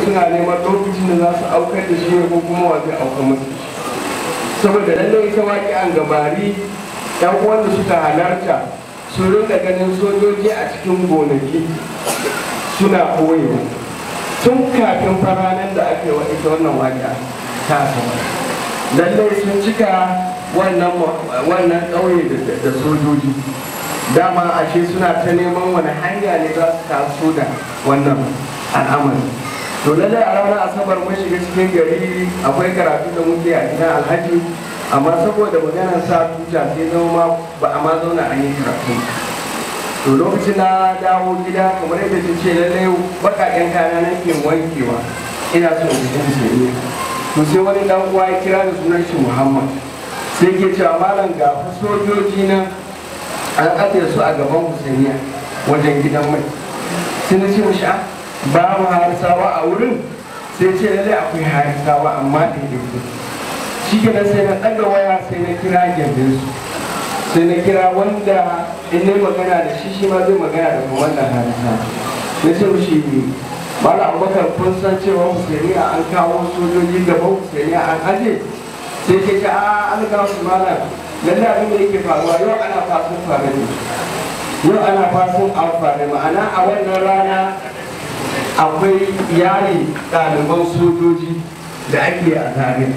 suna neman lokacin da za su aukar da shi ne ko kuma wa zai aukar masu saboda lallai ita waƙi an gabari yan wanda suka halarta su rinka ganin sojoji a cikin gonaki suna koyewa tun kafin faranan da ake wa ita wannan waƙa ta sama lallai sun cika wannan wannan ƙauye da sojoji dama ashe suna ta neman wani hanya ne za su taso da wannan al'amari to lallai a ranar asabar mun shiga cikin gari akwai karatu da muke a gidan alhaji amma saboda maganar sa tuta sai zama ma ba a ma zauna an yi karatu to lokacin na dawo gida kamar yadda ta ce lallai baƙaƙen kaya nake wankewa ina so in ji musulmi to sai wani dan uwa ya kira da sunan shi muhammad sai ke cewa malam ga sojoji na an ajiye su a gaban husainiya wajen gidan mai sai na ce mishi a babu harisawa a wurin sai ce lalle akwai harisawa amma da yake shi ke sai na ɗaga waya sai na kira gyambin su sai na kira wanda in na magana da shi shi ma zai magana da wannan harisa na ce mishi mala abubakar kun san cewa husainiya an kawo sojoji gaban husainiya an aje sai ke ce a an kawo su malam lalle abin da yake faruwa yau ana fasin fare ne yau ana fasin amfani ma'ana a wannan rana akwai iyali ɗaliban sojoji da ake a zare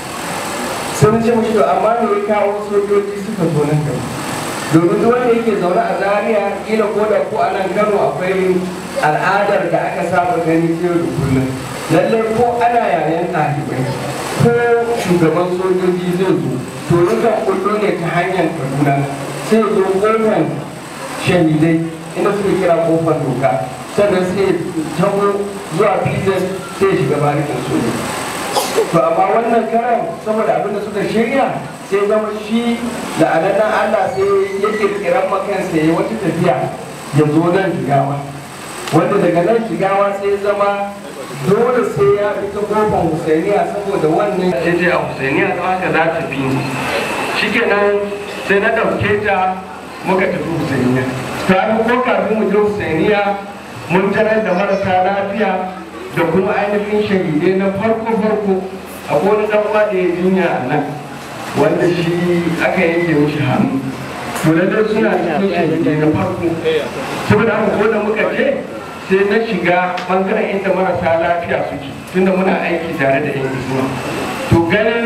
sun ce mashi to amma me ya kawo sojoji suka zo nan gaba domin duk wanda yake zaune a zaria kila ko da ko a nan kano akwai al'adar da aka saba gani yau da kullum lallai ko ana yayan ɗalibai ko shugaban sojoji zai zo to nukan kullo ne ta hanyar kaduna sai zo kofar shahidai inda suke kira kofar doka sannan sai taho zuwa pizan sai shiga barikin soja to amma wannan karan saboda abinda suka shirya sai zama shi da ananan allah sai ya kirkiran makansa ya wata tafiya ya zo nan jigawa wanda daga nan jigawa sai zama dole sai ya fita kofar husainiya saboda wannan ya je a husainiya don haka za ta bi ni shikenan sai na ɗauke ta muka tafi husainiya ta ko kafin mu je husainiya mun tarar da marasa lafiya da kuma ainihin shahidai na farko farko a wani dan uwa da ya jinya a nan wanda shi aka yanke mishi hannu to da dai suna cikin shahidai na farko saboda haka ko da muka je sai na shiga bangaren inda marasa lafiya suke tunda muna aiki tare da yan isuwa to ganin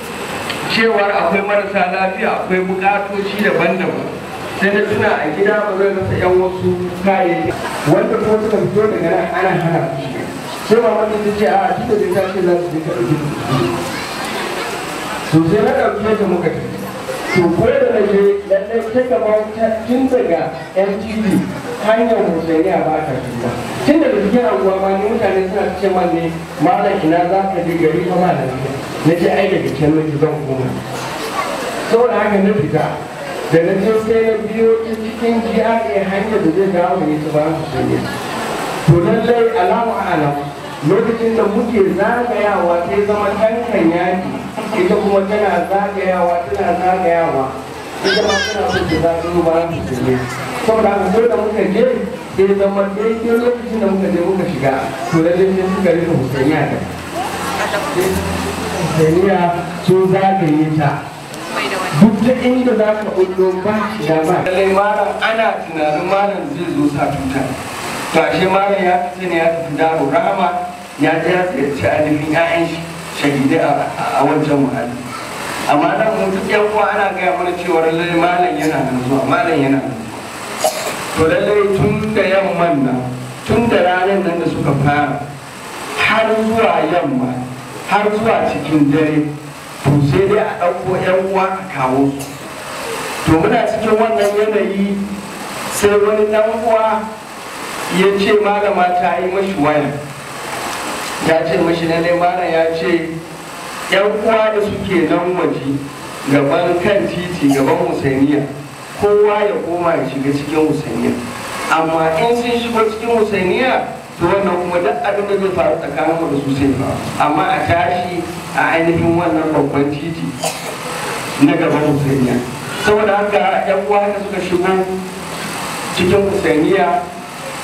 cewar akwai marasa lafiya akwai bukatoci daban-daban sai na tuna a gida ba zai rasa yan wasu kayayyaki wanda kuma suka fito daga nan ana hana su shiga sai ma wani ta ce a tunda da ta ce za su je ka ɗauki to sai na ɗauke ta muka tafi to ko da na je lallai ta gaba tun daga mtv hanyar hussainiya ba ta shiga tun daga cikin anguwa ma ni mutane suna ce man ne malam ina za ka je gari fa ma da na ce ai daga can nake zan koma saboda haka na fita da na je sai na biyo ta cikin GRA hanyar da zai dawo ne ta bayan hussainiya to lallai alamu alam lokacin da muke zagayawa sai zama tankan yaki ita kuma tana zagayawa tana zagayawa ita ma tana so ta zagayo bayan hussainiya saboda haka ko da muka je sai zama daidai lokacin da muka je muka shiga to lallai sai suka rufe husainiya da husainiya sun zagaye ta duk da inda za ka bullo ba shiga ba lallai malam ana tunanin malam zai zo sa tuta to ashe malam ya fita ne ya tafi daro rama ya je ya ziyarci ainihin 'ya'yan shahidai a wancan muhalli amma nan mu duk yan uwa ana gaya mana cewa lallai malam yana nan zuwa malam yana nan to lallai tun da yamman nan tun da ranar nan da suka fara har zuwa yamma har zuwa cikin dare to sai dai a ɗauko yan uwa a kawo su to muna cikin wannan yanayi sai wani ɗan uwa ya ce malama ta yi mashi waya ya ce mashi lallai malam ya ce yan uwa da suke nan waje gaban kan titi gaban husainiya kowa ya koma ya shiga cikin husainiya amma in sun shigo cikin husainiya to wannan kuma duk abin da zai faru tsakanin mu da su sai faru amma a tashi a ainihin wannan babban titi na gaban husainiya saboda haka yan uwa da suka shigo cikin husainiya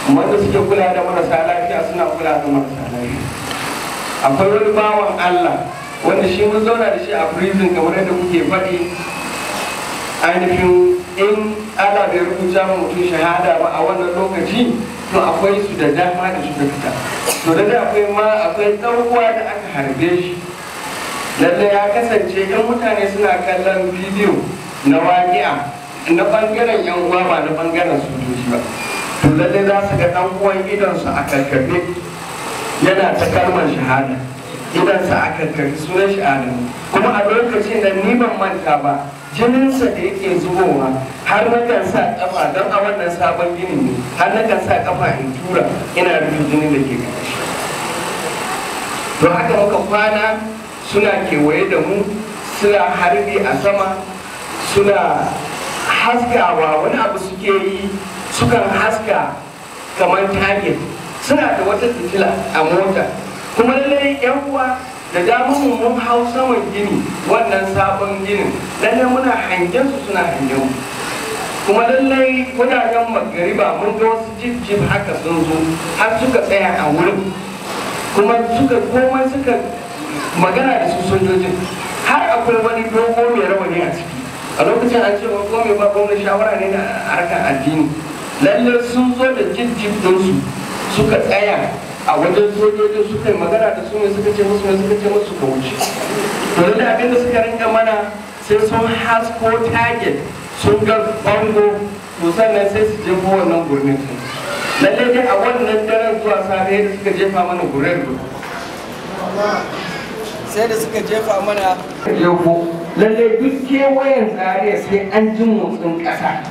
wanda suke kula da marasa lafiya suna kula da marasa lafiya akwai wani bawan Allah wanda shi mun zauna da shi a prison kamar yadda kuke faɗi ainihin in Allah bai rubuta ma mutum shahada ba a wannan lokaci to akwai su da dama da suka fita to da akwai ma akwai ɗan uwa da aka harbe shi lalle ya kasance yan mutane suna kallon bidiyo na waƙi'a na ɓangaren yan uwa ba na ɓangaren sojoji ba to lalle za su ga ɗan uwan idonsu a karkafe yana ta kalmar shahada idansa a karkafe sunan shahada kuma a lokacin da ni ban manta ba jininsa da yake zubowa har na kan sa kafa don a wannan sabon ginin ne har na kan sa kafa in tura ina rufe jinin da ke ƙarshe to haka muka kwana suna kewaye da mu suna harbi a sama suna haskawa wani abu suke yi sukan haska kamar target suna da wata fitila a mota kuma lallai yan uwa da damar mu mun hau saman gini wannan sabon ginin lallai muna hangen su suna hangen mu kuma lallai kudaden magariba mun ga wasu jijjib haka sun zo har suka tsaya a wurin kuma suka komai suka magana da su sojojin har akwai wani dogo mai rawani a ciki a lokacin an ce ko mai ba gwamnati shawara ne na harkar addini lallai sun zo da jijjib ɗinsu suka tsaya a wajen sojojin suka yi magana da su ne suka ce musu ne suka ce musu suka wuce to da abin da suka rinka mana sai sun hasko target sun ga bango to sannan sai su jefo wannan gurnin su lallai dai a wannan daren zuwa safe da suka jefa mana guren sai da suka jefa mana jefo lallai duk kewayen zariya sai an ji motsin ƙasa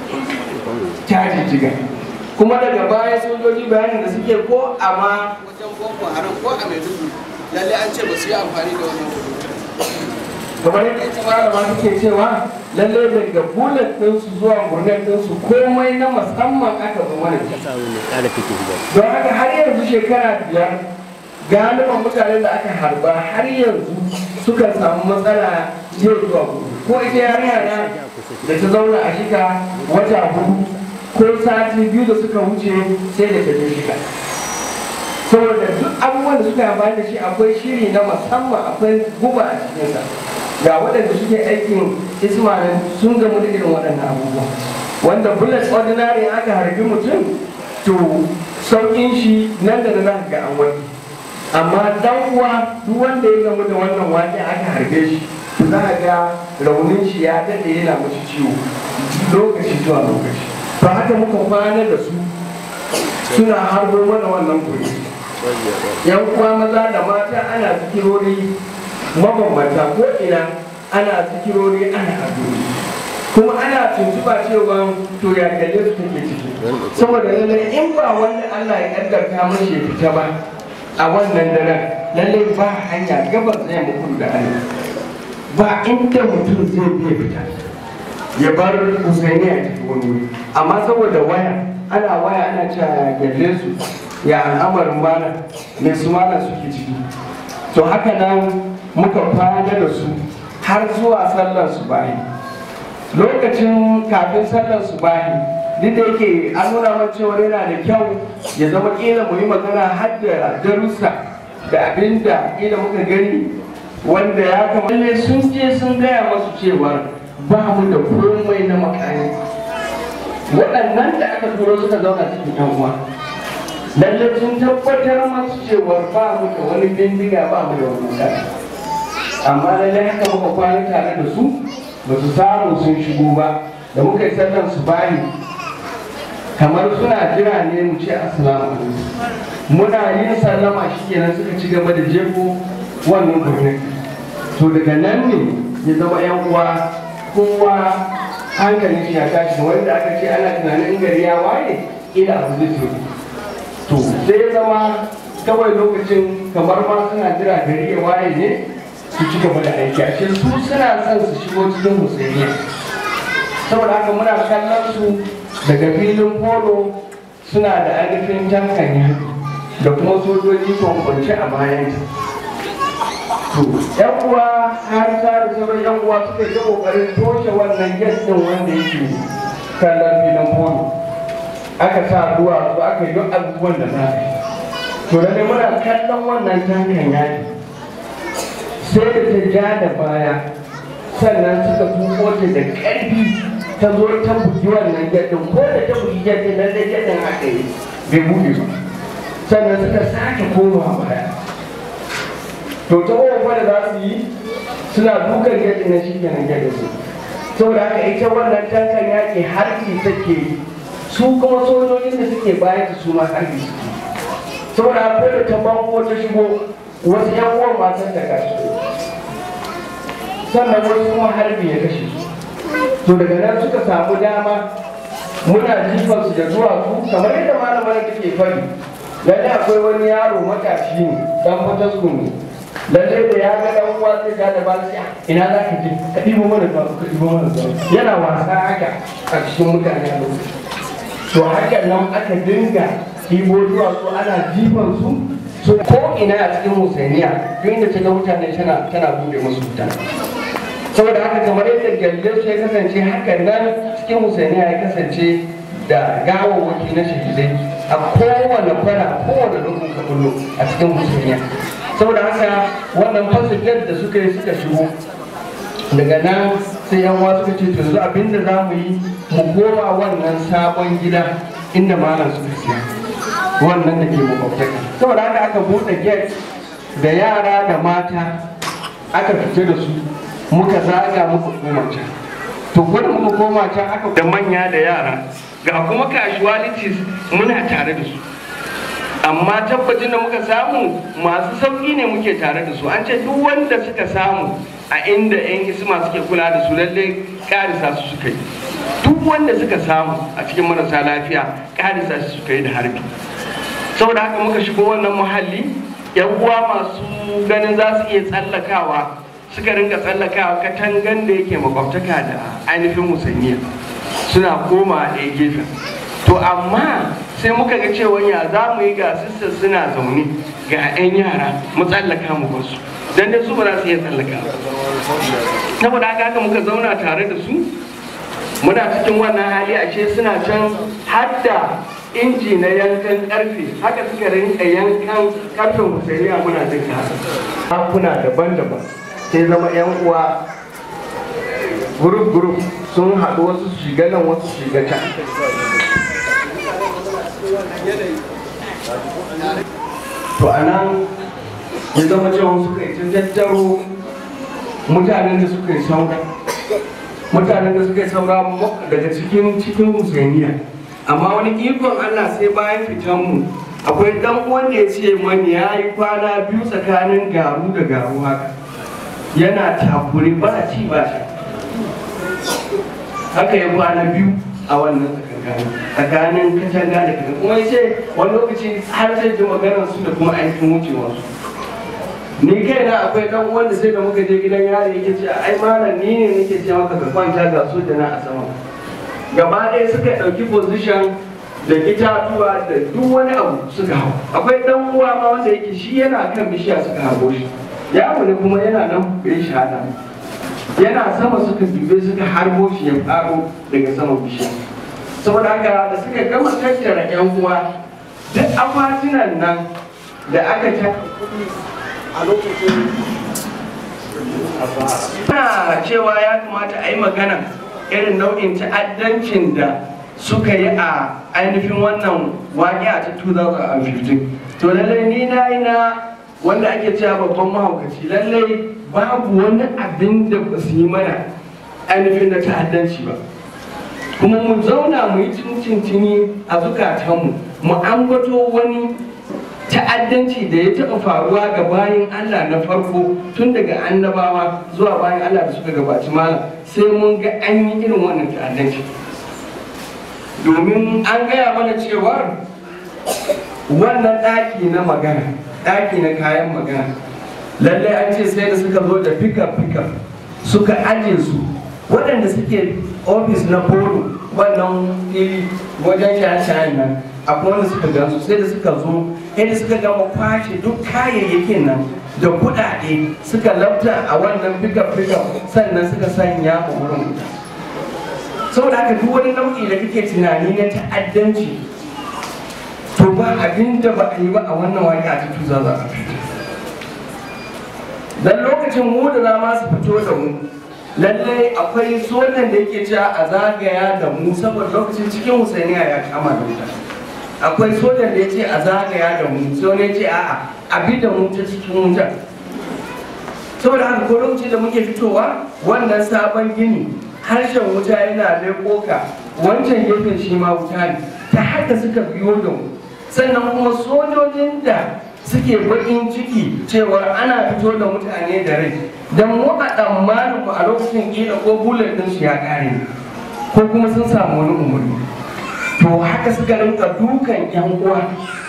ta jijjiga kuma daga baya sojoji bayanin da suke ko amma wajen boko haram ko a maiduguri lalle an ce ba su yi amfani da wannan kuɗi kamar yadda ita malama take cewa lalle daga bullet ɗinsu zuwa gurnet ɗinsu komai na musamman aka zo mana da shi. don haka har yanzu shekara biyar galiban mutanen da aka harba har yanzu sukan samu matsala yau zuwa gobe ko ita yarinya na da ta zauna a shika wata hudu ko sati biyu da suka wuce sai da ta je shika saboda duk abubuwan da suka yi amfani da shi akwai shiri na musamman akwai guba a cikinsa ga waɗanda suke aikin ismail sun gamu da irin waɗannan abubuwa wanda bullet ordinary aka harbi mutum to sauƙin shi nan da nan za ka ga an wani amma dan uwa duk wanda ya gamu da wannan wake aka harbe shi to za a ga raunin shi ya daɗe yana mashi ciwo lokaci zuwa lokaci ba haka muka kwana da su suna harbo mana wannan kuri yan uwa maza da mata ana zikirori mabambanta ko ina ana zikirori ana addu'o'i kuma ana tuntuba cewa to ya kalle su take ciki saboda lallai in ba wanda Allah ya kaddarta mashi ya fita ba a wannan daren lallai ba hanya gabas zai muku da Allah ba inda mutum zai biya fita ya bar Husaini a cikin wani wuri amma saboda waya ana waya ana cewa ya kalle su ya al'amarin mana mai su mana suke ciki to haka nan muka kwana da su har zuwa sallar su bayi lokacin kafin sallar su bayi duk da yake an nuna man cewa yana da kyau ya zama kila mu yi magana har da darussa da abin da kila muka gani wanda ya kamata sun je sun gaya masu cewa ba mu da komai na makani waɗannan da aka turo suka zauna cikin yan uwa lalle sun tabbatar masu cewa ba mu da wani bindiga ba mu da wani wuta amma lalle haka muka kwana tare da su ba su samu sun shigo ba da muka yi sallan su bani kamar suna jira ne mu ce assalamu alaikum muna yin sallama shi kenan suka ci gaba da jefo wannan birnin to daga nan ne ya zama yan uwa kowa hankalin shi ya tashi wanda aka ce ana tunanin in gari ya waye ila abu zai to to sai ya zama kawai lokacin kamar ma suna jira gari ya waye ne su ci gaba da aiki ashe su suna son su shigo cikin musulmiya saboda haka muna kallon su daga filin polo suna da ainihin tankanya da kuma sojoji kwankwance a bayan to yan uwa har ta da sauran yan uwa suka yi kokarin toshe wannan gas din wanda yake kallon filin polo aka sa ruwa su aka yi duk abubuwan da za a yi to da muna kallon wannan tankan yaki sai da ta ja da baya sannan suka tuko ta da ƙarfi ta zo ta bugi wannan gadin ko da ta bugi gadin nan dai gadin haka yi bai buɗe ba sannan suka sake komawa baya to ta kowa da za su yi suna dukan gadin na shi kenan gadin su saboda haka ita wannan tankan yaƙi harbi take yi su kuma sojojin da suke bayan su ma harbi suke saboda akwai da ta banko ta shigo wasu yan uwan matan da kashi sannan wasu kuma harbi ya kashe su to daga nan suka samu dama muna jifan su da duwatsu kamar yadda malamar take fari lalle akwai wani yaro matashi ne dan fatasku ne lalle da ya ga dan uwa sai ga da ba sai ina za ka je ka ɗibo mana ba ka ɗibo mana ba yana wasa haka a cikin mutane a lokacin to haka nan aka dinga ɗibo duwatsu ana jifan su so ko ina a cikin musainiya duk inda ta ga mutane tana tana buɗe musu wuta saboda haka kamar yadda gyalle su ya kasance haka nan cikin musainiya ya kasance da gawawwaki na shahidai a kowane kwana kowane lokacin ka kullu a cikin musainiya saboda haka wannan fasilar da suka yi suka shigo daga nan sai yan wasu suka ce to yanzu abinda za mu yi mu koma wannan sabon gida inda malam suka siya wannan da ke makwabtaka saboda haka aka buɗe gate da yara da mata aka fita da su muka zaga muka koma can to gwada muka koma can aka da manya da yara ga kuma casualties muna tare da su amma tabbacin da muka samu masu sauƙi ne muke tare da su an ce duk wanda suka samu a inda 'yan isma suke kula da su lallai karisa su suka yi duk wanda suka samu a cikin marasa lafiya karisa su suka yi da harbi saboda haka muka shigo wannan muhalli yan uwa masu ganin za su iya tsallakawa suka rinka tsallakawa katangan da yake makwabtaka da ainihin musanniya suna koma a ɗaya gefen to amma sai muka ga cewa ya za mu yi ga sista suna zaune ga 'yan yara mu tsallaka mu basu dan da su ba za su iya tsallaka saboda haka haka muka zauna tare da su muna cikin wannan hali ashe suna can hadda inji na yankan karfe haka suka rinka yankan karfen musailiya muna jin hakuna daban-daban sai zama 'yan uwa gurup gurup sun haɗu wasu su shiga nan wasu su shiga can to a nan ya zama cewa suka yi ta tattaro mutanen da suka yi saura mutanen da suka yi saura daga cikin cikin musainiya amma wani ikon allah sai bayan fitanmu akwai dan wanda ya ce mani ya yi kwana biyu tsakanin garu da garu haka yana takuri ba ci ba shi haka ya kwana biyu a wannan tsakanin katanga da katanga kuma ya ce wani lokaci har sai ji maganar su da kuma aikin wucewar su ni kai na akwai dan wanda sai da muka je gidan yari yake ce ai malam ni ne nake ce maka ka kwanta ga soja na a sama gaba ɗaya suka ɗauki position da itatuwa da duk wani abu suka hau akwai dan uwa ma wanda yake shi yana kan bishiya suka harbo shi yaro ne kuma yana nan bai shahada yana sama suka dube suka harbo shi ya faro daga sama bishiya saboda haka da suka gama tattara yan uwa duk akwatunan nan da aka ta a lokacin ana cewa ya kamata a yi magana irin nau'in ta'addancin da suka yi a ainihin wannan waƙi a ta 2015 to lallai ni na yi na wanda ake cewa babban mahaukaci lallai babu wani abin da ba su yi mana ainihin na ta'addanci ba kuma mu zauna mu yi cincin a zukatanmu mu ambato wani ta'addanci da ya taɓa faruwa ga bayan Allah na farko tun daga annabawa zuwa bayan Allah da suka gabaci malam sai mun ga an yi irin wannan ta'addanci domin an gaya mana cewar wannan ɗaki na magana ɗaki na kayan magana lallai an ce sai da suka zo da fikar fikar suka aje su waɗanda suke ofis na polo wannan fili wajen shaye-shayen nan akwai wanda suka gansu sai da suka zo yadda suka gama kwashe duk kayayyakin nan da kuɗaɗe suka labta a wannan fikar fikar sannan suka sanya a wurin saboda haka duk wani nau'i da kake tunani na ta'addanci to ba abin da ba a yi ba a wannan waƙi a cikin za a fito dan lokacin mu da za ma su fito da mu lallai akwai sojan da yake cewa a zagaya da mu saboda lokacin cikin husainiya ya kama da wuta akwai sojan da ya ce a zagaya da mu sai wani ya ce a'a a bi da mu ta cikin wutar saboda haka ko lokacin da muke fitowa wannan sabon gini harshen wuta yana leƙo ka wancan gefen shi ma wuta ne ta haka suka biyo da mu sannan kuma sojojin da suke baƙin ciki cewar ana fito da mutane da rai don mu a tsammanin ku a lokacin ƙila ko bullet ɗin su ya ƙare ko kuma sun samu wani umarni to haka suka rinka dukan yan uwa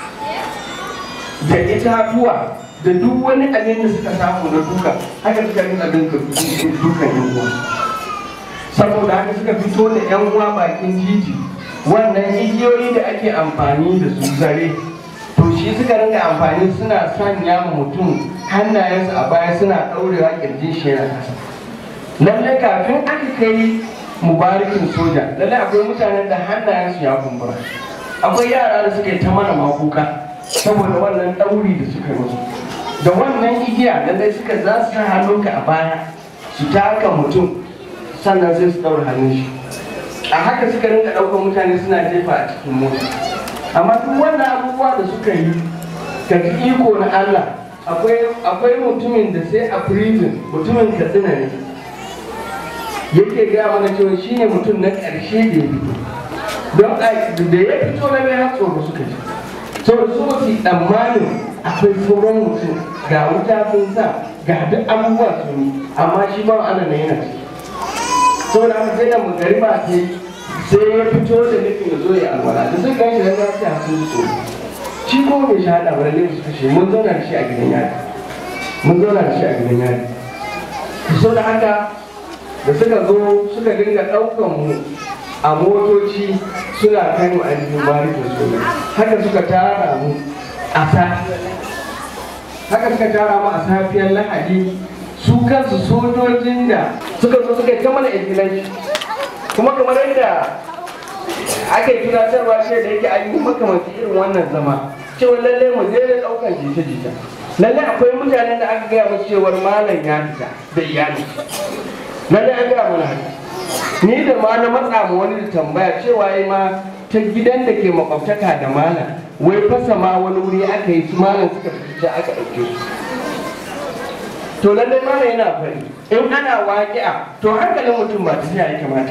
da itatuwa da duk wani abin da suka samu na duka haka suka rinka dukan yan uwa saboda haka suka fito da yan uwa bakin titi wannan igiyoyi da ake amfani da su zare to shi suka rinka amfani suna sanya ma mutum hannayensu a baya suna ɗaurewa kirjin shi yana kasa lallai kafin aka kai mubarakin soja lallai akwai mutanen da hannayensu ya kumbura akwai yara da suka yi ta mana makuka saboda wannan ɗauri da suka yi musu da wannan igiya lallai suka za su sa hannunka a baya su taka mutum sannan sai su ɗaura hannun shi a haka suka rinka ɗaukar mutane suna jefa a cikin mota amma duk wannan abubuwa da suka yi ka ji iko na Allah akwai mutumin da sai a prison mutumin katsina ne yake gaya mana cewa shi ne mutum na ƙarshe da ya fito don da ya fito na bai har tsoro suka ji saboda su wasu tsammanin akwai sauran mutum ga wuta sun sa ga duk abubuwa sun yi amma shi ba ana na yana ciki saboda haka sai da magariba ta yi sai ya fito da nufin ya zo ya alwala da sun gashi da za su hasu su shi ko bai shahada ba lalle su kashe mun zauna da shi a gidan yari mun zauna da shi a gidan yari saboda haka da suka zo suka dinga ɗaukan mu a motoci suna kai mu ainihin barikin soja haka suka tara mu a sa haka suka tara mu a safiyar lahadi su kansu sojojin da suka zo suka yi ta mana ingilanci kuma kamar yadda aka yi tunatarwa ce da yake an yi makamanci irin wannan zama cewa lallai mu je da ɗaukan jita-jita lallai akwai mutanen da aka gaya musu cewar malam ya fita da iyali lallai an gaya mana haka ni da ma na matsa ma wani da tambaya cewa yi ma ta gidan da ke makwabtaka da malam wai fasa ma wani wuri aka yi su malam suka fita aka ɗauke su to lallai malam yana fari in ana waƙi'a to hankalin mutum ba ta ya kamata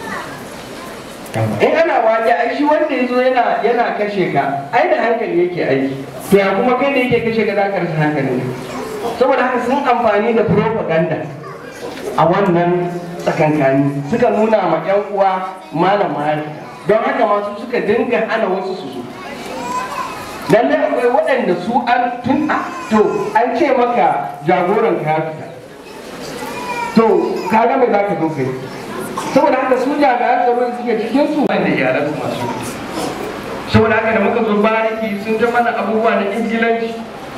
in ana waƙi ai shi wanda ya zo yana yana kashe ka ai da hankali yake aiki to ya kuma kai da yake kashe ka za ka rasa hankali saboda haka sun amfani da propaganda a wannan tsakankani suka nuna ma yan uwa malama don haka masu suka dinga hana wasu su zo lallai akwai waɗanda su an tun a to an ce maka jagoran ka ya fita to ka ga mai za ka zo kai saboda haka su jami'an tsaro da suke cikin su wanda iyalan su masu saboda haka da muka zo bariki sun ta mana abubuwa na ingilanci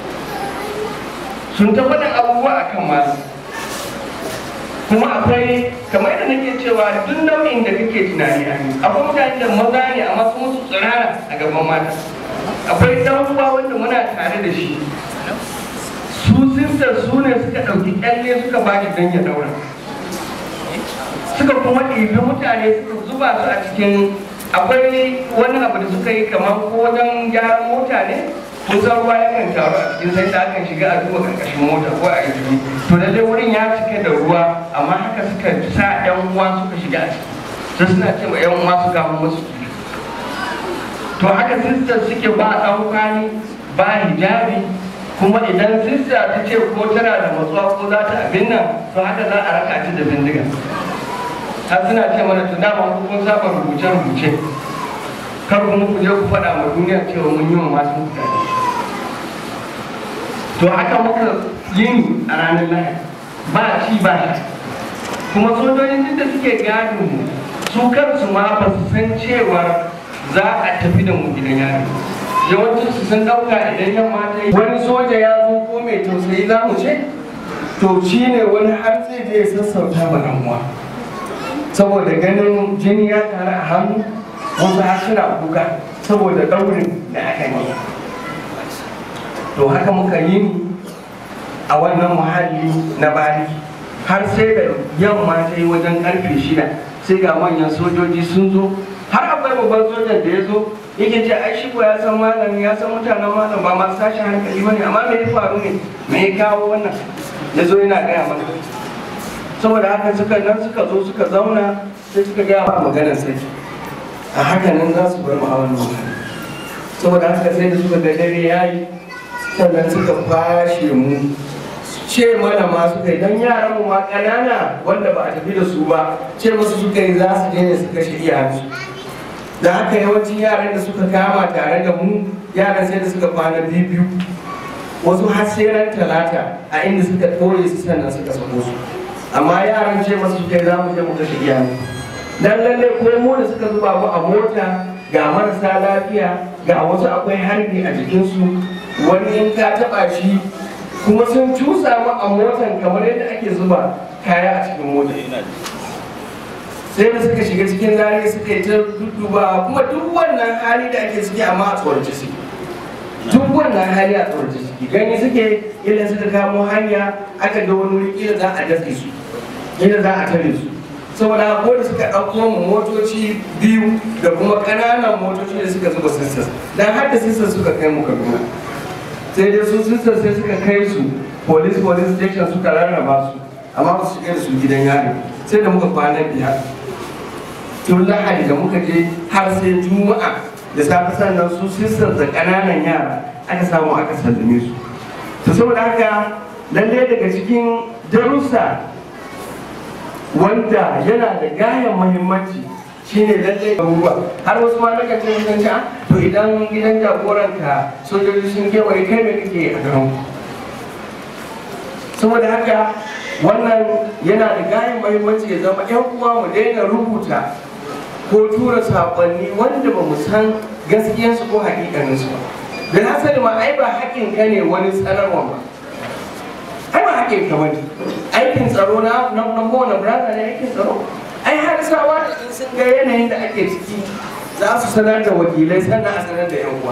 sun ta mana abubuwa akan masu kuma akwai kamar yadda nake cewa duk nau'in da kake tunani a yi akwai mutane da maza ne amma sun musu tsirara a gaban mata akwai dan uwa wanda muna tare da shi su sister su ne suka ɗauki kyalle suka ba shi don ya daura suka kuma ɗibi mutane suka zuba su a cikin akwai wani abu da suka yi kamar ko wajen gyaran mota ne kusan ruwa yakan taru a cikin sai da akan shiga a duba karkashin mota ko a yi to da dai wurin ya cike da ruwa amma haka suka sa yan uwa suka shiga a ciki sai suna cewa yan uwa su gama musu to haka sistar suke ba ɗaukani ba hijabi kuma idan sista ta ce ko tana da matsuwa ko za ta abin nan to haka za a raka ta da bindiga har suna ce mana to dama ku kun saba rubuce rubuce kar kuma ku je ku faɗa ma duniya cewa mun yi wa masu mutane to haka muka yin a ranar lahadi ba ci ba shi kuma sojojin da suke gadin mu su kansu ma ba su san cewar za a tafi da mu gidan yari yawancin su sun ɗauka idan yamma ta yi wani soja ya zo ko mai tausayi za mu ce to shi ne wani har zai je ya sassauta ma ɗan uwa saboda ganin jini ya taru a hannu wasu har suna kuka saboda ɗaurin da aka yi to haka muka yi a wannan muhalli na bari har sai da yamma ta yi wajen karfe shida sai ga manyan sojoji sun zo har akwai babban sojan da ya zo yake ce ai shi ko ya san malam ya san mutanen malam ba masu tashi hankali bane amma me ya faru ne me ya kawo wannan ya zo yana gaya mana saboda haka suka nan suka zo suka zauna sai suka gaya ba maganar sarki a haka nan za su bar mu a wannan wuri saboda haka sai da suka ga dare yayi sannan suka fashe mu ce mana ma suka yi don yaran mu ma ƙanana wanda ba a tafi da su ba ce musu suka yi za su je ne su kashe iyayensu da haka yawancin yaran da suka kama tare da mu yaran sai da suka kwana biyu biyu wasu har sai ran talata a inda suka ɓoye su sannan suka sako su amma yaran ce masu suka yi za mu je mu kashe iyayen dan lalle ko mu da suka zuba mu a mota ga marasa lafiya ga wasu akwai harbi a jikinsu wani in ka taɓa shi kuma sun cusa mu a motan kamar yadda ake zuba kaya a cikin mota sai da suka shiga cikin zari suka yi ta dudduba kuma duk wannan hali da ake ciki amma a tsorace suke duk wannan hali a tsorace suke gani suke idan suka kamo hanya aka ga wani wuri kila za a datse su kila za a tare su saboda ko da suka ɗauko mu motoci biyu da kuma ƙananan motoci da suka zuba sisters dan har da sisters suka kai mu kaduna sai dai su sisters sai suka kai su police police station suka rarraba su amma ba su shiga da su gidan yari sai da muka kwana biyar tun lahadi da muka je har sai juma'a da safe sannan su sisters da ƙananan yara aka samu aka sallame su to saboda haka lallai daga cikin darussa wanda yana da gayan muhimmanci shine lallai abubuwa har wasu ma nakan ce sun ce to idan gidan jagoranka sojoji sun kewaye kai me kake a garin saboda haka wannan yana da gayan muhimmanci ya zama yan uwa mu daina rubuta ko tura saƙonni wanda ba mu san gaskiyarsu ko haƙiƙaninsu ba da na sani ma ai ba haƙin ka ne wani sanarwa ba ai ba haƙin ka bane aikin tsaro na na na kowane brother ne aikin tsaro ai har sawa da in sun ga yanayin da ake ciki za su sanar da wakilai sannan a sanar da yan uwa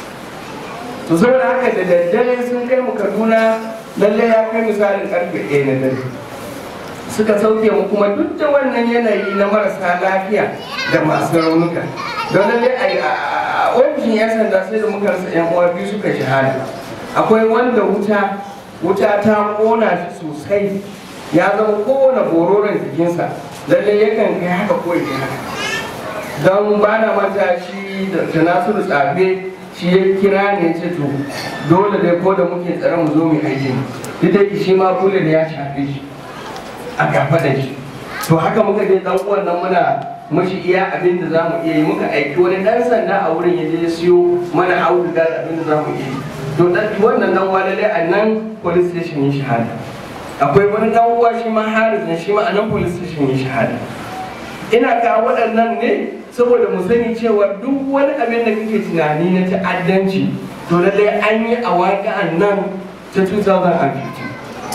to saboda haka da daddare sun kai mu kaduna lalle ya kai misalin karfe ɗaya na dare suka sauke mu kuma duk da wannan yanayi na marasa lafiya da masu raunuka don lalle a ofishin yan sanda sai da muka rasa yan uwa biyu suka shahada akwai wanda wuta wuta ta kona shi sosai ya zama kowane bororon jikinsa lalle yakan kai haka ko ya haka don ba na manta shi da nasiru tsafe shi ya kira ne ce to dole dai ko da muke tsare mu zo mu aiki duk da shi ma kula da ya shafe shi a gaba da shi to haka muka je dan uwan nan muna mashi iya abin da zamu iya yi muka aiki wani dan sanda a wurin ya je ya siyo mana auduga da abin da zamu iya yi to dan wannan dan uwa dai a nan police station ya shahada akwai wani dan uwa shi ma Haris ne shi ma a nan police station ya shahada ina ka waɗannan ne saboda mu sani cewa duk wani abin da kake tunani na ta'addanci to lallai an yi a waƙa'an nan ta 2015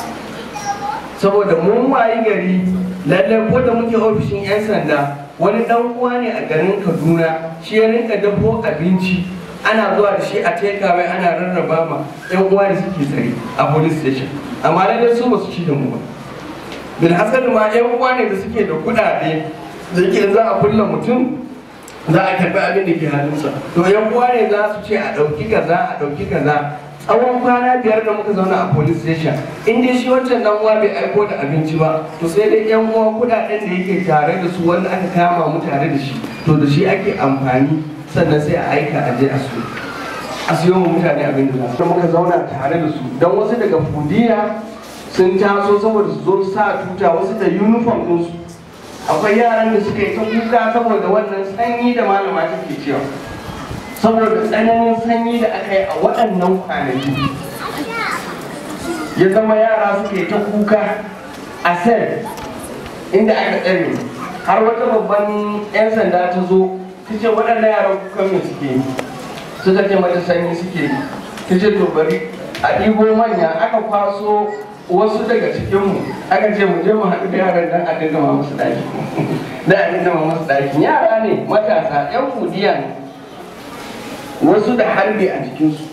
saboda mun wayi gari lallai ko da muke ofishin 'yan sanda wani dan uwa ne a garin kaduna shi ya rinka dafo abinci ana zuwa da shi a takeaway ana rarraba ma 'yan uwa da suke tsare a police station amma lallai su ba su ci da mu ba bil hasali ma 'yan uwa ne da suke da kuɗaɗe da yake za a kulla mutum za a karɓi abin da ke hannunsa to 'yan uwa ne za su ce a ɗauki kaza a ɗauki kaza tsawon kwana biyar da muka zauna a police station in dai shi wancan dan uwa bai aiko da abinci ba to sai dai yan uwa kudaden da yake tare da su wanda aka kama mu tare da shi to da shi ake amfani sannan sai a aika a je a siyo a siyo mu mutane abin da za muka zauna tare da su don wasu daga fudiya sun taso saboda su zo sa tuta wasu da uniform ɗinsu akwai yaran da suka yi ta kuka saboda wannan sanyi da malama take cewa saboda tsananin sanyi da aka yi a waɗannan kwanaki ya zama yara suke ta kuka a sel inda aka tsare har wata babban 'yan sanda ta zo ta ce waɗannan yaran kukan me suke yi suka ce mata sanyi suke yi ta ce to bari a ɗigo manya aka kwaso wasu daga cikinmu aka ce mu je mu haɗu da yaran dan a dinga ma musu ɗaki da a dinga ma musu ɗaki yara ne matasa yan kudiya ne wasu da harbi a jikinsu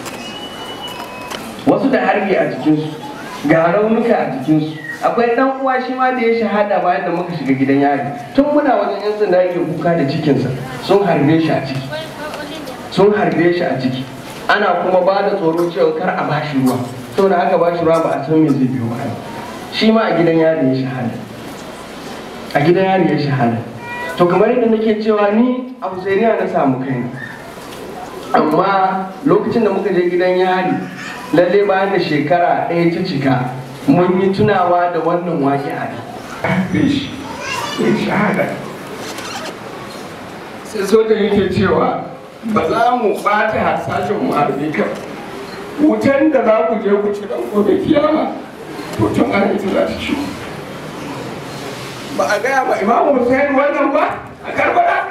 wasu da harbi a jikinsu ga raunuka a jikinsu akwai dan uwa shi ma da ya shahada bayan da muka shiga gidan yari tun muna wajen yan sanda yake kuka da cikinsa sun harbe shi a ciki sun harbe shi a ciki ana kuma ba da tsoro cewa kar a bashi ruwa saboda aka bashi ruwa ba a san me zai biyo ba shi ma a gidan yari ya shahada a gidan yari ya shahada to kamar yadda nake cewa ni a Husainiya na samu kaina amma lokacin da muka je gidan yari lalle bayan da shekara ɗaya ta cika mun yi tunawa da wannan waƙi a ne shahada sai sojan yake cewa ba za mu ɓata harsashen mu harbe kan wutan da za ku je ku ci dan gobe kiyama to tun an ita za ta ci ba a gaya ba imamu Hussein wannan ba a karbala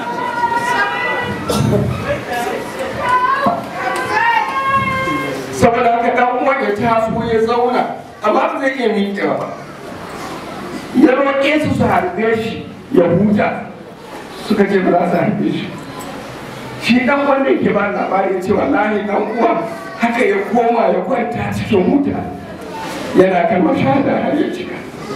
saboda haka dan uwan ya taso ya zauna amma ba zai iya miƙewa ba ya roƙe su su harbe shi ya huta suka ce ba za su harbe shi shi dan wanda yake ba labari ya ce wallahi dan uwan haka ya koma ya kwanta cikin wuta yana kalmar shahada har ya cika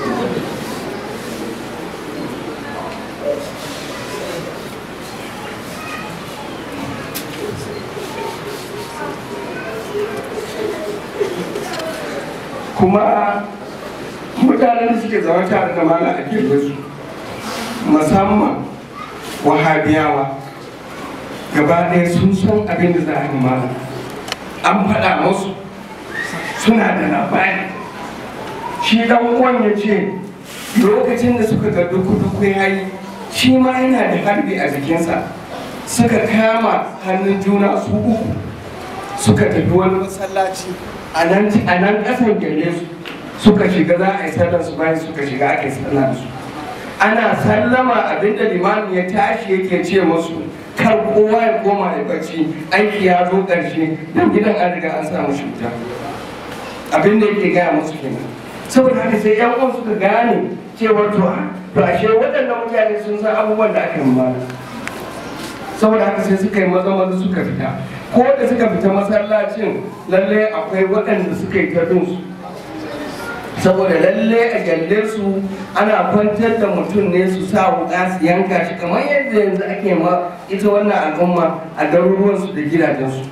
kuma mutanen da suke zama tare da mala a su musamman wahabiyawa gaba ɗaya sun san abin da za a yi mala an faɗa musu suna da labari shi dan uwan ya ce lokacin da suka ga duku-duku ya yi shi ma yana da harbi a jikinsa suka kama hannun juna su uku suka tafi wani masallaci a nan ƙasan gare su suka shiga za a yi sallar su bayan suka shiga aka yi sallar su ana sallama abinda limami ya tashi yake ce musu kar kowa ya koma ya bacci aiki ya zo ƙarshe don gidan an riga an samu shuta abin da yake gaya musu kenan saboda haka sai yan uwan suka gane cewar to to ashe waɗannan mutane sun san abubuwan da aka yi mana saboda haka sai suka yi maza maza suka fita ko da suka fita masallacin lalle akwai waɗanda suka yi ta bin su saboda lalle a gyalle su ana kwantar da mutum ne su sa wuka su yanka shi kamar yadda yanzu ake ma ita wannan al'umma a garuruwansu da gidajensu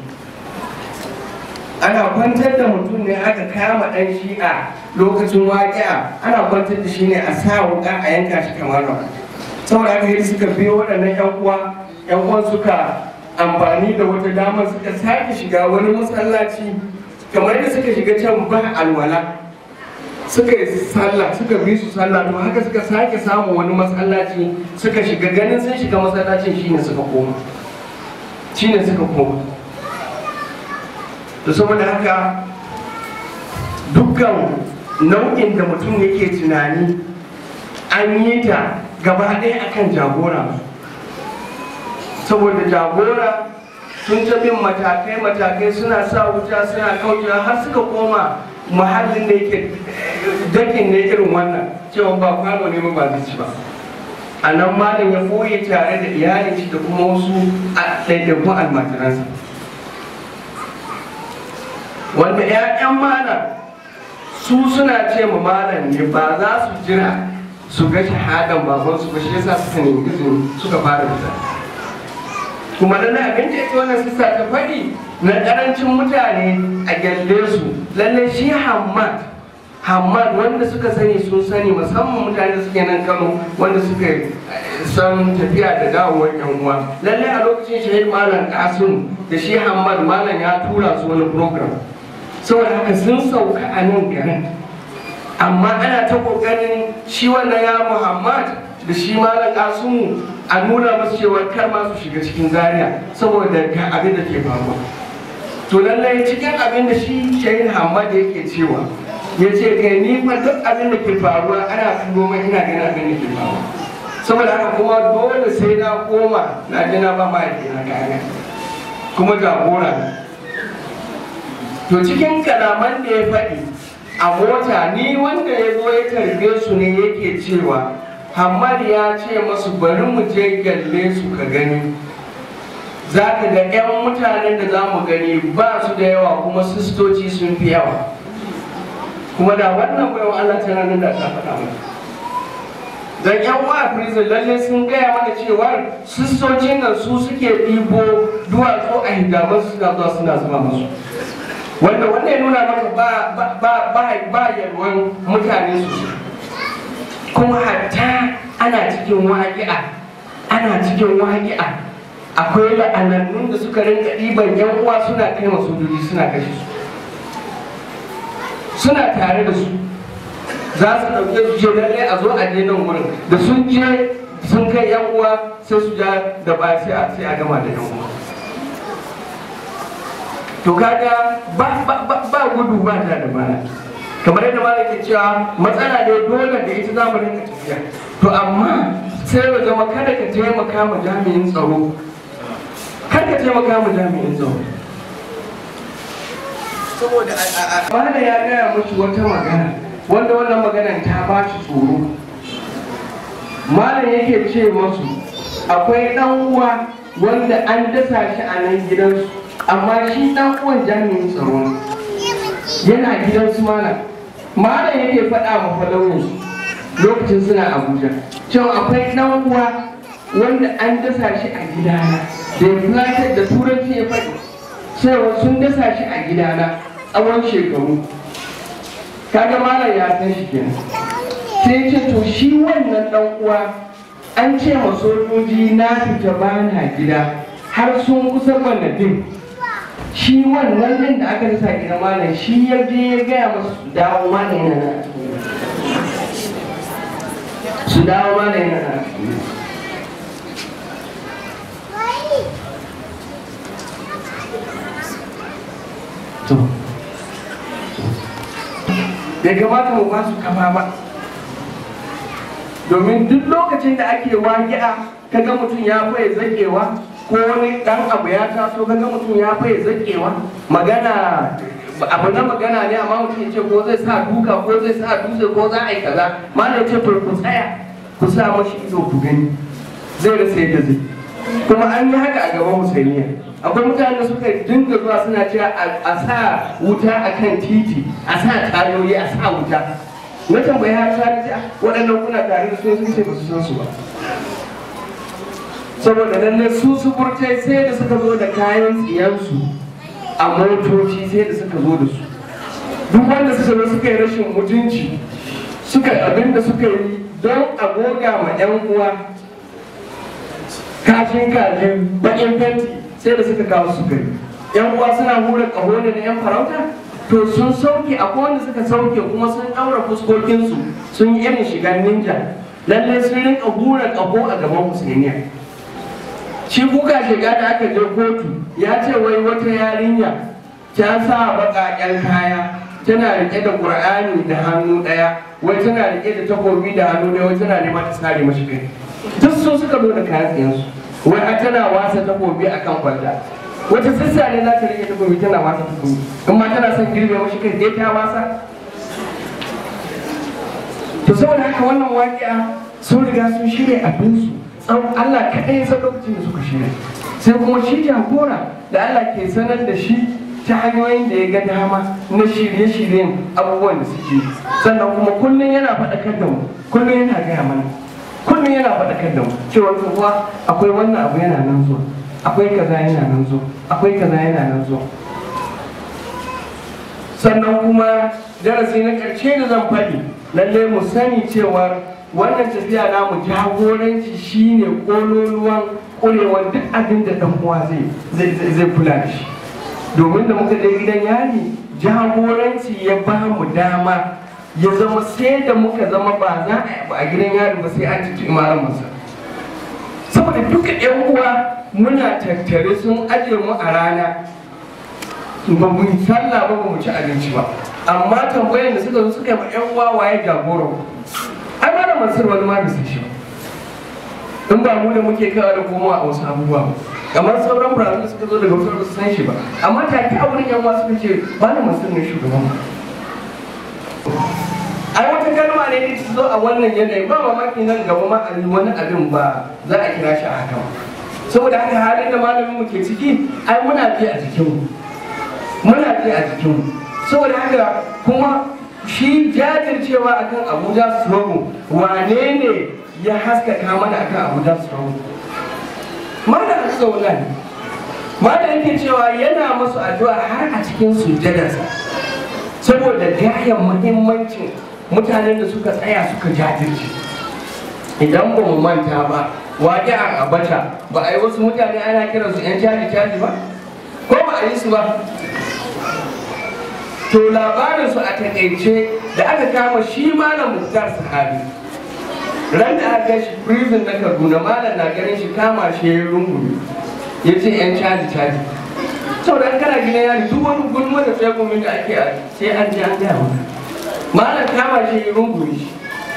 ana kwantar da mutum ne aka kama ɗan shi'a lokacin waƙi'a ana kwantar da shi ne a sa wuka a yanka shi kamar nan saboda haka yadda suka biyo waɗannan yan uwa yan uwan suka amfani da wata damar suka sake shiga wani masallaci kamar yadda suka shiga can ba alwala suka yi sallah suka bi su sallah to haka suka sake samun wani masallaci suka shiga ganin sun shiga masallacin shine suka koma shine suka koma to saboda haka dukkan nau'in da mutum yake tunani an yi ta gaba ɗaya akan jagora saboda jagora sun ta bin matakai-matakai suna sa wuta suna kaucewa har suka koma muhallin da yake dakin ne irin wannan cewa ba kwano ne ba zai ci ba a nan malam ya koye tare da iyalin shi da kuma wasu a ɗaiɗaikun almajiransa wanda 'ya'yan malam su suna ce ma malam ne ba za su jira su ga shahadan babansu ba shi yasa suka nemi izini suka fara fita kuma da na abin da ita wannan sissa ta faɗi na ƙarancin mutane a gyalle su lallai shi hamad hamad wanda suka sani sun sani musamman mutane da suke nan kano wanda suka san tafiya da dawowar yan uwa lallai a lokacin shahid malam kasim da shi hamad malam ya tura su wani program saboda haka sun sauka a nan garin amma ana ta kokarin shi wannan ya muhammad da shi malam kasimu a nuna masu cewa kar ma su shiga cikin zaria saboda ga abin da ke faruwa to lallai cikin abin da shi shahin hamad yake cewa ya ce kai ni fa duk abin da ke faruwa ana turo mai ina ganin abin da ke faruwa saboda haka kuma dole sai na koma na ji na ba mahaifi na kaya kuma jagora to cikin kalaman da ya faɗi a mota ni wanda ya zo ya tarbe su ne yake cewa hamad ya ce masu bari mu je gyalle su ka gani za ka ga 'yan mutanen da za mu gani ba su da yawa kuma sistoci sun fi yawa kuma da wannan bayan Allah ta ranar da ta faɗa mana dan yan uwa a prison lalle sun gaya mana cewa sistocin nan su suke ɗibo duwatsu a hijaban suna zuwa suna zuba musu wanda wanda ya nuna maka ba ba ba ba ba yalwan mutane su kuma hatta ana cikin waƙi'a ana cikin waƙi'a akwai la'anannun da suka rinka ɗiban yan uwa suna kai masu sojoji suna kashe su suna tare da su za su ɗauke su je lallai a zo a je nan wurin da sun je sun kai yan uwa sai su ja da ba sai a sai a gama da yan uwa to kaga ba ba ba, ba gudu ba ta da baya kamar yadda malam ke cewa matsala ne dole da ita za mu rinka tafiya to amma sai ya zama kada ka taimaka ma jami'in tsaro kada ka taimaka ma jami'in tsaro saboda a a a Bada ya gaya musu wata magana wanda wannan maganar ta ba shi tsoro. Malam yake ce masu akwai ɗan uwa wanda an dasa shi a nan gidansu amma shi ɗan uwan jami'in tsaro ne. yana gidansu malam. Malam yake faɗa ma falaunin lokacin suna Abuja cewa akwai ɗan uwa wanda an dasa shi a gidana da ya filatar da turanci ya faɗi cewa sun dasa shi a gidana tsawon shekaru kaga malam ya san shi kenan sai ce to shi wannan dan uwa an ce ma sojoji na fita bana gida har sun kusa banadin shi wannan din da aka rasa gida malam shi ya je ya gaya masu su dawo malam yana nan a cikin su dawo malam yana nan a cikin to bai kamata mu ba su kafa ba domin duk lokacin da ake wagi'a kaga mutum ya faye zakewa ko wani dan abu ya taso kaga mutum ya faye zakewa magana abu na magana ne amma mutum ya ce ko zai sa duka ko zai sa dutse ko za a yi kaza malam ce to ku tsaya ku sa mashi ido ku gani zai rasa yadda zai kuma an yi haka a gaban musulmiya akwai mutane da suka dinga zuwa suna cewa a sa wuta a kan titi a sa tayoyi a sa wuta na tambayi har sa ce waɗannan kuna tare da su sun ce ba su san su ba saboda lalle su su burtai sai da suka zo da kayan tsiyansu a motoci sai da suka zo da su duk wanda suka zo suka yi rashin mutunci suka abin da suka yi don a goga ma 'yan uwa kashin kajin bakin fenti sai da suka kawo su gari yan uwa suna hura kaho ne na yan farauta to sun sauke akwai wanda suka sauke kuma sun daura fuskokinsu sun yi irin shigar ninja lallai sun rinka hura kaho a gaban musulmiya shi kuka shiga da aka je kotu ya ce wai wata yarinya ta sa baƙaƙen kaya tana rike da ƙur'ani da hannu ɗaya wai tana rike da takobi da hannu ɗaya wai tana neman ta sare mashi kai duk su suka zo da kayan tsiyansu wai har tana wasa takobi a kan kwalta wata sassa ne za ta rike takobi tana wasa takobi in ma tana son girbe mashi kai dai ta wasa to saboda haka wannan waƙiya sun riga sun shirya abinsu tsawon Allah kaɗai ya san lokacin da suka shirya sai kuma shi jagora da Allah ke sanar da shi ta hanyoyin da ya ga dama na shirye-shiryen abubuwan da suke sannan kuma kullum yana faɗakar da mu kullum yana gaya mana kullum yana faɗakar da mu cewa kuwa akwai wannan abu yana nan zuwa akwai kaza yana nan zuwa akwai kaza yana nan zuwa sannan kuma darasi na ƙarshe da zan faɗi lallai mu sani cewa wannan tafiya namu jagoranci shine ƙololuwan ƙurewar duk abin da ɗan uwa zai zai kula da shi domin da muka je gidan yari jagoranci ya ba mu dama ya zama sai da muka zama ba za a yi a gidan yari ba sai an ci imaran masa saboda duka yan uwa muna tattare sun aje mu a rana ba mu yi sallah ba ba mu ci abinci ba amma tambayar da suka zo suka yi ma yan uwa waye jagoro ai ba da mansur wani ma bisa shi in ba mu da muke kawo da komowa a wasu abubuwa ba kamar sauran brazil suka zo daga wasu su san shi ba amma take a wurin yan uwa suka ce ba da mansur ne shugaban mu ai wata kalma ne ta zo a wannan yanayi ba mamaki nan gaba ma a yi wani abin ba za a kira shi a haka ba saboda haka halin da malamin mu ke ciki ai muna ji a jikinmu muna ji a jikinmu saboda haka kuma shi jajircewa akan abuja struggle wane ne ya haskaka mana akan abuja struggle mana a zauna ne mana yake cewa yana masu addu'a har a cikin sujjadarsa saboda gayan muhimmancin mutanen da suka tsaya suka jajirce idan ba mu manta ba waƙi a abata ba a yi wasu mutane ana kiransu 'yan caji caji ba ko ba a yi su ba to labarinsu a takaice da aka kama shi malam muktar sahabi ran da aka shi prison na kaduna malam na ganin shi kama shi ya rungume ya ce 'yan caji caji saboda an kana gina yari duk wani gulma da tsegumin da ake a sai an ji an gaya maka malam kama shi ya rungume shi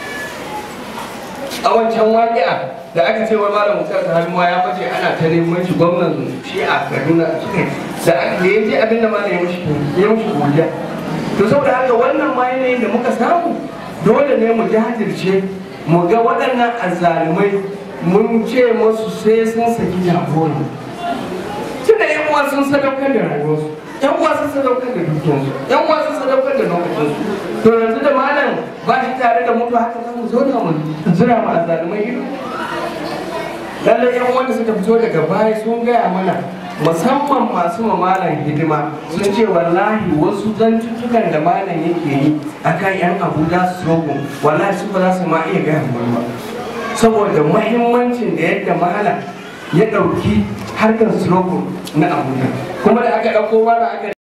a wancan waƙi'a da aka ce wa malam mutar ta hannuwa ya bace ana ta neman shi gwamnan shi a kaduna da aka ya je abin da malam ya mushi ya mushi godiya to saboda haka wannan ma yanayin da muka samu dole ne mu jajirce mu ga waɗannan azzalumai mun ce musu sai sun saki jagora tunda yan uwa sun sadaukar da rayuwarsu yan uwa sun sadaukar da dukiyarsu yan uwa sun sadaukar da lokacinsu to yanzu da malam ba shi tare da mutu haka za mu zauna mu zira mu azzalumai ido lallai yan wanda suka fito daga baya sun gaya mana musamman masu ma malam hidima sun ce wallahi wasu zantuttukan da malam yake yi akan yan abuja strogo wallahi su ba za su ma iya gaya mana ba saboda muhimmancin da yadda malam ya ɗauki harkar strogo na abuja kuma da aka ɗauko mana aka